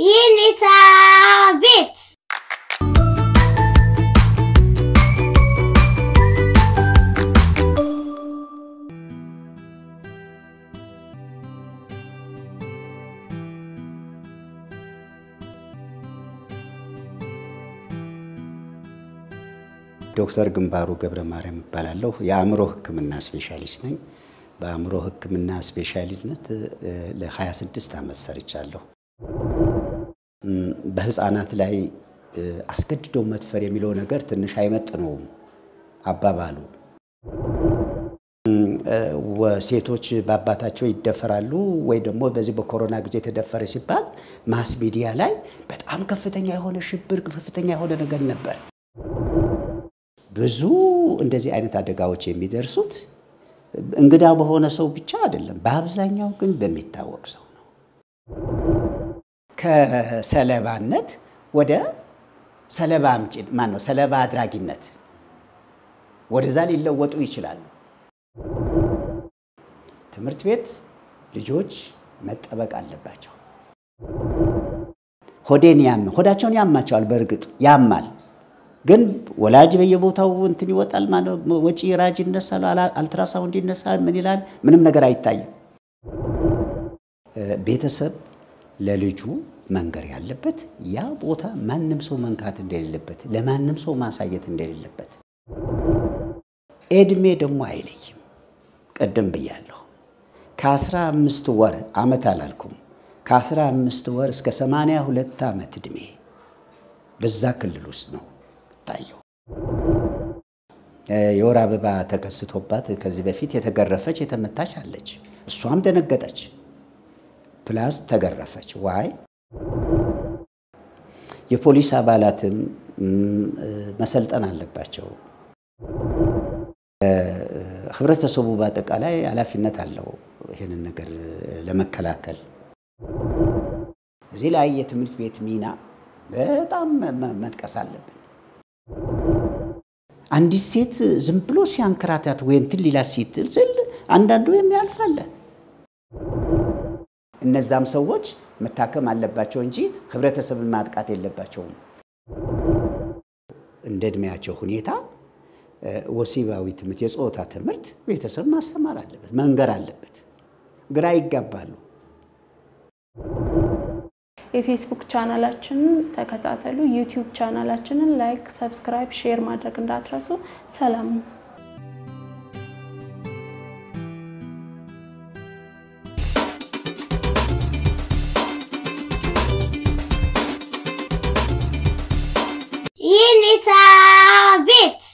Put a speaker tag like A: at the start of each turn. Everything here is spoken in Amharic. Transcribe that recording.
A: የኔታ ቤት
B: ዶክተር ግንባሩ ገብረ ማርያም እባላለሁ። የአእምሮ ሕክምና ስፔሻሊስት ነኝ። በአእምሮ ሕክምና ስፔሻሊነት ለ26 ዓመት ሰርቻለሁ። በህፃናት ላይ አስገድዶ መድፈር የሚለው ነገር ትንሽ አይመጥነውም አባባሉ። ሴቶች በአባታቸው ይደፈራሉ ወይ ደግሞ በዚህ በኮሮና ጊዜ ተደፈረ ሲባል ማስ ሚዲያ ላይ በጣም ከፍተኛ የሆነ ሽብር፣ ከፍተኛ የሆነ ነገር ነበር። ብዙ እንደዚህ አይነት አደጋዎች የሚደርሱት እንግዳ በሆነ ሰው ብቻ አይደለም፣ በአብዛኛው ግን በሚታወቅ ሰው ነው። ከሰለባነት ወደ ሰለባ አምጪ ማን ነው ሰለባ አድራጊነት ወደዛ ሊለወጡ ይችላሉ። ትምህርት ቤት ልጆች መጠበቅ አለባቸው። ሆዴን ያም ሆዳቸውን ያማቸዋል። በእርግጥ ያማል ግን ወላጅ በየቦታው እንትን ይወጣል ማለት ወጪ ራጅ ይነሳል፣ አልትራሳውንድ ይነሳል። ምን ይላል? ምንም ነገር አይታይም። ቤተሰብ ለልጁ መንገር ያለበት ያ ቦታ ማንም ሰው መንካት እንደሌለበት፣ ለማንም ሰው ማሳየት እንደሌለበት። እድሜ ደግሞ አይለይም። ቅድም ብያለሁ። ከአስራ አምስት ወር ዓመት አላልኩም፣ ከአስራ አምስት ወር እስከ ሰማንያ ሁለት ዓመት ዕድሜ በዛ ክልል ውስጥ ነው ታየው። የወር አበባ ተከስቶባት ከዚህ በፊት የተገረፈች የተመታች አለች። እሷም ደነገጠች፣ ፕላስ ተገረፈች። ዋይ የፖሊስ አባላትም መሰልጠን አለባቸው። ህብረተሰቡ በአጠቃላይ ኃላፊነት አለው ይህንን ነገር ለመከላከል። እዚህ ላይ የትምህርት ቤት ሚና በጣም መጥቀስ አለብን። አንዲት ሴት ዝም ብሎ ሲያንከራታት ወይ እንትን ሊላት ሲትል ስል አንዳንዱ የሚያልፍ አለ። እነዛም ሰዎች መታከም አለባቸው እንጂ ህብረተሰብን ማጥቃት የለባቸውም። እንደ እድሜያቸው ሁኔታ ወሲባዊ ትምህርት፣ የጾታ ትምህርት ቤተሰብ ማስተማር አለበት፣ መንገር አለበት። ግራ ይጋባሉ።
C: የፌስቡክ ቻናላችንን ተከታተሉ። ዩቲዩብ ቻናላችንን ላይክ፣ ሰብስክራይብ፣ ሼር ማድረግ እንዳትረሱ። ሰላም ነው።
A: የኔታ ቤት